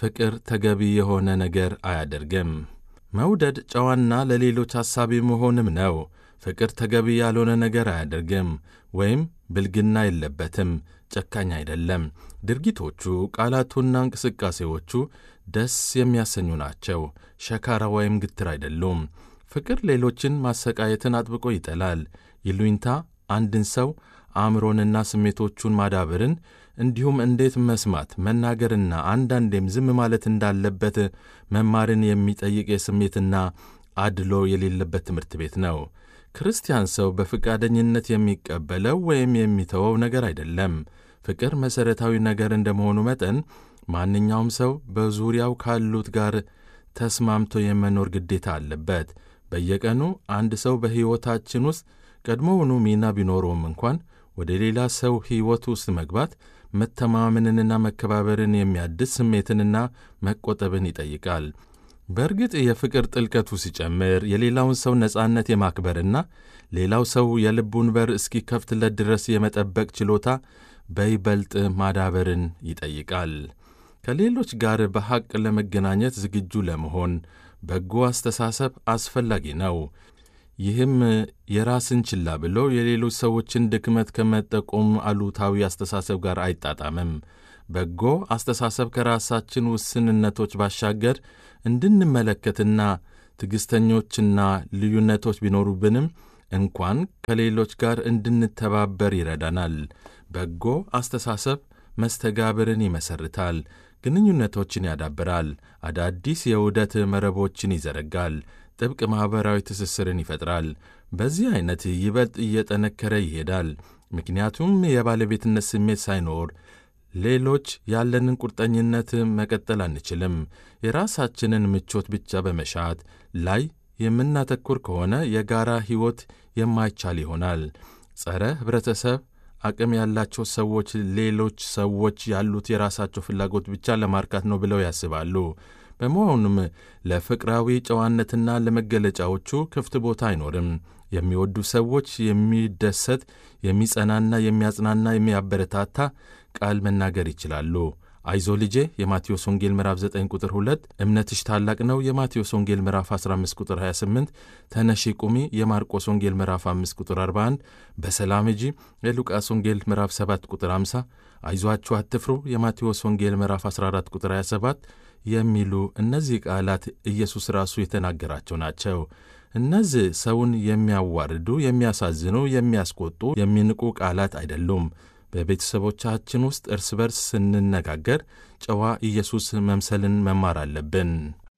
ፍቅር ተገቢ የሆነ ነገር አያደርግም። መውደድ ጨዋና ለሌሎች ሐሳቢ መሆንም ነው። ፍቅር ተገቢ ያልሆነ ነገር አያደርግም ወይም ብልግና የለበትም። ጨካኝ አይደለም። ድርጊቶቹ፣ ቃላቱና እንቅስቃሴዎቹ ደስ የሚያሰኙ ናቸው። ሸካራ ወይም ግትር አይደሉም። ፍቅር ሌሎችን ማሰቃየትን አጥብቆ ይጠላል። ይሉኝታ አንድን ሰው አእምሮንና ስሜቶቹን ማዳበርን እንዲሁም እንዴት መስማት መናገርና አንዳንዴም ዝም ማለት እንዳለበት መማርን የሚጠይቅ የስሜትና አድሎ የሌለበት ትምህርት ቤት ነው። ክርስቲያን ሰው በፈቃደኝነት የሚቀበለው ወይም የሚተወው ነገር አይደለም። ፍቅር መሠረታዊ ነገር እንደመሆኑ መጠን ማንኛውም ሰው በዙሪያው ካሉት ጋር ተስማምቶ የመኖር ግዴታ አለበት። በየቀኑ አንድ ሰው በሕይወታችን ውስጥ ቀድሞውኑ ሚና ቢኖረውም እንኳን ወደ ሌላ ሰው ሕይወት ውስጥ መግባት መተማመንንና መከባበርን የሚያድስ ስሜትንና መቆጠብን ይጠይቃል። በእርግጥ የፍቅር ጥልቀቱ ሲጨምር የሌላውን ሰው ነጻነት የማክበርና ሌላው ሰው የልቡን በር እስኪከፍትለት ድረስ የመጠበቅ ችሎታ በይበልጥ ማዳበርን ይጠይቃል። ከሌሎች ጋር በሐቅ ለመገናኘት ዝግጁ ለመሆን በጎ አስተሳሰብ አስፈላጊ ነው። ይህም የራስን ችላ ብሎ የሌሎች ሰዎችን ድክመት ከመጠቆም አሉታዊ አስተሳሰብ ጋር አይጣጣምም። በጎ አስተሳሰብ ከራሳችን ውስንነቶች ባሻገር እንድንመለከትና ትዕግሥተኞችና ልዩነቶች ቢኖሩብንም እንኳን ከሌሎች ጋር እንድንተባበር ይረዳናል። በጎ አስተሳሰብ መስተጋብርን ይመሰርታል፣ ግንኙነቶችን ያዳብራል፣ አዳዲስ የውህደት መረቦችን ይዘረጋል፣ ጥብቅ ማኅበራዊ ትስስርን ይፈጥራል። በዚህ ዐይነት ይበልጥ እየጠነከረ ይሄዳል። ምክንያቱም የባለቤትነት ስሜት ሳይኖር ሌሎች ያለንን ቁርጠኝነት መቀጠል አንችልም። የራሳችንን ምቾት ብቻ በመሻት ላይ የምናተኩር ከሆነ የጋራ ሕይወት የማይቻል ይሆናል። ጸረ ኅብረተሰብ አቅም ያላቸው ሰዎች ሌሎች ሰዎች ያሉት የራሳቸው ፍላጎት ብቻ ለማርካት ነው ብለው ያስባሉ። በመሆኑም ለፍቅራዊ ጨዋነትና ለመገለጫዎቹ ክፍት ቦታ አይኖርም። የሚወዱ ሰዎች የሚደሰት፣ የሚጸናና የሚያጽናና፣ የሚያበረታታ ቃል መናገር ይችላሉ። አይዞ ልጄ የማቴዎስ ወንጌል ምዕራፍ 9 ቁጥር 2፣ እምነትሽ ታላቅ ነው የማቴዎስ ወንጌል ምዕራፍ 15 ቁጥር 28፣ ተነሺ ቁሚ የማርቆስ ወንጌል ምዕራፍ 5 ቁጥር 41፣ በሰላም ሂጂ የሉቃስ ወንጌል ምዕራፍ 7 ቁጥር 50፣ አይዟችሁ አትፍሩ የማቴዎስ ወንጌል ምዕራፍ 14 ቁጥር 27 የሚሉ እነዚህ ቃላት ኢየሱስ ራሱ የተናገራቸው ናቸው። እነዚህ ሰውን የሚያዋርዱ፣ የሚያሳዝኑ፣ የሚያስቆጡ፣ የሚንቁ ቃላት አይደሉም። በቤተሰቦቻችን ውስጥ እርስ በርስ ስንነጋገር ጨዋ ኢየሱስ መምሰልን መማር አለብን።